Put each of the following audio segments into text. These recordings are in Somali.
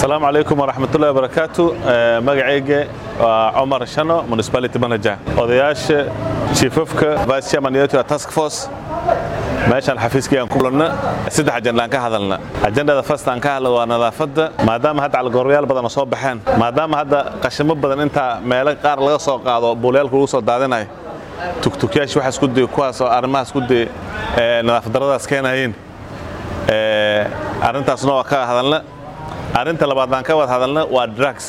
asalaamu calaykum waraxmatullahi wabarakaatu magacayga waa cumar shano municipality manager odayaasha chiefafka vice chairman yoto task force meeshaan xafiiskayaan ku kulanna saddex ajandaan ka hadalna ajandada first aan ka hadla waa nadaafadda maadaama hadda calgoryaal badan oo soo baxeen maadaama hadda qashimo badan intaa meelo qaar laga soo qaado buulayaalka lagu soo daadinayo tugtugyaasha waxaa isku day kuwaas oo arrimaha isku day nadaafad darradaas keenayeen arrintaasna waa ka hadalna arrinta labaad aan ka wada hadalna waa drugs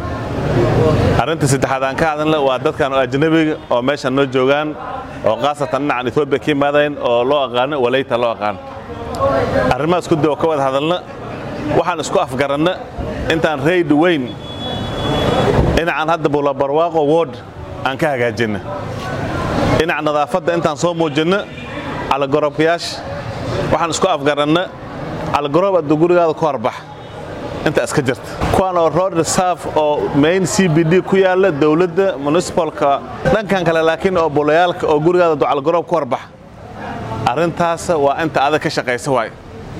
arrinta saddexaad aan ka hadalna waa dadkan ajnabiga oo meeshan noo joogaan oo khaasatan dhinacan etoobiya ka yimaadayn oo loo aqaano waleyta loo aqaan arrimahaas ku dib oo ka wada hadalna waxaan isku afgaranna intaan rayd weyn dhinacaan hadda bulabarwaaqo ward aan ka hagaajinna dhinaca nadaafadda intaan soo muujinna calagorobkayaasha waxaan isku afgaranna calagorob addu gurigaada ku horbax inta iska jirta kuwaan oo road reserve oo main c b d ku yaalla dowladda municipalka dhankan kale laakiin oo bulayaalka oo gurigaada ducalgaroob ku horbax arrintaas waa inta adag ka shaqaysa waay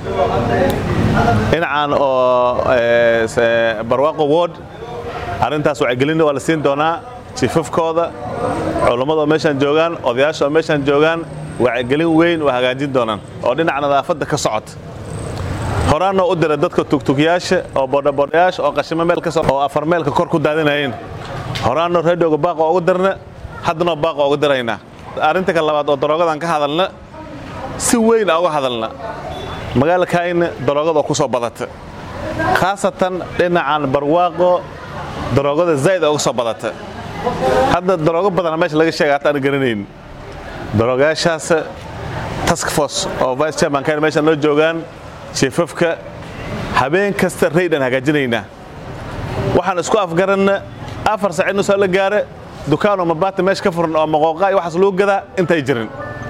dhinacan oo barwaaqo ward arrintaas wacyigelinna waa la siin doonaa jiifafkooda culummada oo meeshaan joogaan odayaasha oo meeshaan joogaan wacyigelin weyn waa hagaajin doonaan oo dhinaca nadaafadda ka socota horaanoo u dira dadka tugtugyaasha oo bodhabodhayaasha oo qashimo meel ka oo afar meelka kor ku daadinayeen horaanoo radioga baaqa ugu dirna haddanoo baaqa ugu diraynaa arrinta ka labaad oo daroogadan ka hadalna si weyn a uga hadalna magaalakayna daroogada oo ku soo badata khaasatan dhinacan barwaaqo daroogada zaa'id uga soo badata hadda daroogo badana meesha laga sheega hata aan garanayn daroogayaashaas task force oo vice chairman kayna meesha noo joogaan jiefafka habeen kasta raydaan hagaajinaynaa waxaan isku afgaranna afar saac inuu soo la gaara dukaanoo mabaata meesha ka furan oo maqooqa iyo waxaas lagu gadaa intay jirin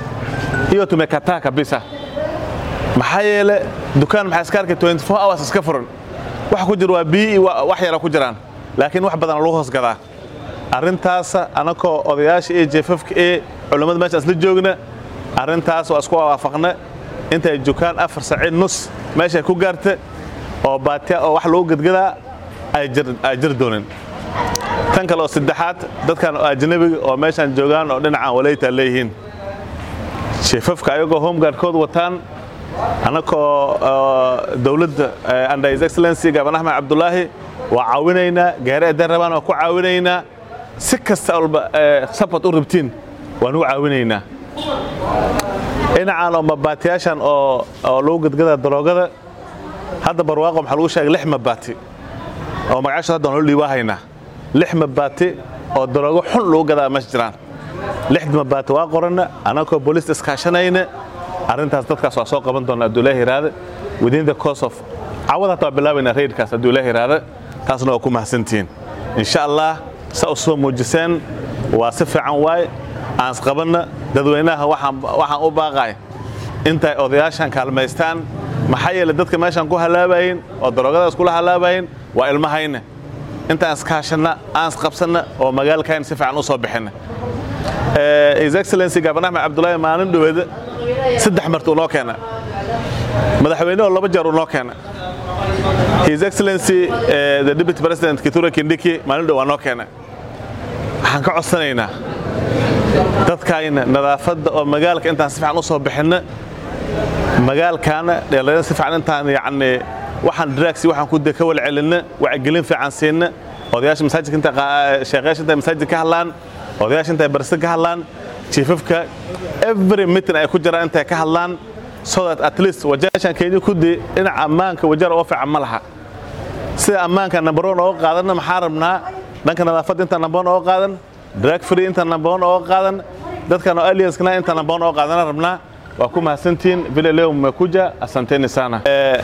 iyo tumekataa kabisa maxaa yeele dukaan maxaa iska arkay 24 hours iska furan waxa ku jira waa biyo iyo wax yara ku jiraan laakiin wax badan lagu hoos gadaa arrintaas anakoo odayaasha iyo jeefafka ee culummada meesha isla joogna arrintaas waa isku waafaqna intay dukaan afar saaciid nus meeshay ku gaarta oo baatiya oo wax lagu gadgadaa ay jir doonin tan kale oo saddexaad dadkan oo ajnabiga oo meeshaan joogaan oo dhinacaan waleyta leeyihiin sheefafka ayagoo homegaardkooda wataan annakoo dowladda under his excellency gaban axmed cabdulaahi waa caawinaynaa gaari adan rabaan waa ku caawinaynaa si kasta walba support u rabtiin waan u caawinaynaa dhinacaan oo mabaatiyaashan oo lagu gadgada daroogada hadda barwaaqo maxaa lagu sheegay lix mabaati oo magacaashood hadda noo dhiibaahaynaa lix mabaati oo daroogo xun lagu gadaa meesha jiraan lixda mabaati waa qoranna annagoo booliista iskaashanayna arrintaas dadkaas waa soo qaban doona hadduu ilaah yiraahda within the course of cawad hataa waa bilaabaynaa raydkaas hadduu ilaah yiraahda taasna waa ku mahadsantihiin insha allah sa u soo muujiseen waa si fiican waay aan isqabanna dadweynaha waxaan u baaqay intay odayaashan kaalmaystaan maxaa yeele dadka meeshaan ku halaabayin oo daroogadaas kula halaabayin waa ilmahayna intaan iskaashanna aan isqabsanna oo magaalkayna si fiican u soo bixinna his excellency gaban axmed cabdulaahi maalin dhoweeda saddex marti uu noo keena madaxweyne oo laba jeer uu noo keena his excellency the deputy president kitura kindiki maalin dhow waa noo keena waxaan ka codsanaynaa dadkayna nadaafadda oo magaalka intaan si fiican u soo bixinna magaalkaana dheelayna si fiican intaan yacni waxaan dragsi waxaan ku ka wala celinna wacyigelin fiican siinna odayaasha masaajidka inta sheekhayaasha intay masaajid ka hadlaan odayaasha intay barsi ka hadlaan jiifafka every meeting ay ku jiraan intay ka hadlaan so that at least wajaashan kenya kudi dhinaca ammaanka wajar oo fiican ma laha sida ammaanka number one ooga qaadanna maxaa rabnaa dhanka nadaafadda inta number one ooga qaadan drag free inta number one ooga qaadan dadkan oo alienskana inta number one ooga qaadana rabnaa waa ku mahadsantihiin vile leo mmekuja asanteni sana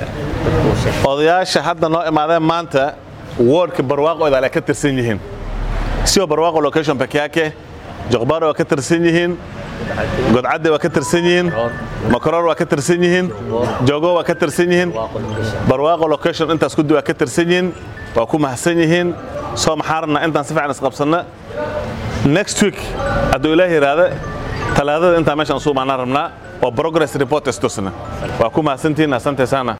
odayaasha hadda noo imaadeen maanta wardka barwaaqo idaale ka tirsan yihiin sio barwaaqo location peke yake joqbaaro waa ka tirsan yihiin godcadde waa ka tirsan yihiin makaroor waa ka tirsan yihiin jogo waa ka tirsan yihiin barwaaqo location intaas kudi waa ka tirsan yihiin waa ku mahadsan yihiin soo maxaa rabnaa intaan si fiican isqabsanna next week hadduu ilaah yidhaahda talaadada intaan meeshaan usu imaanaan rabnaa oo progress report istusna waa ku mahadsantihiin asante sana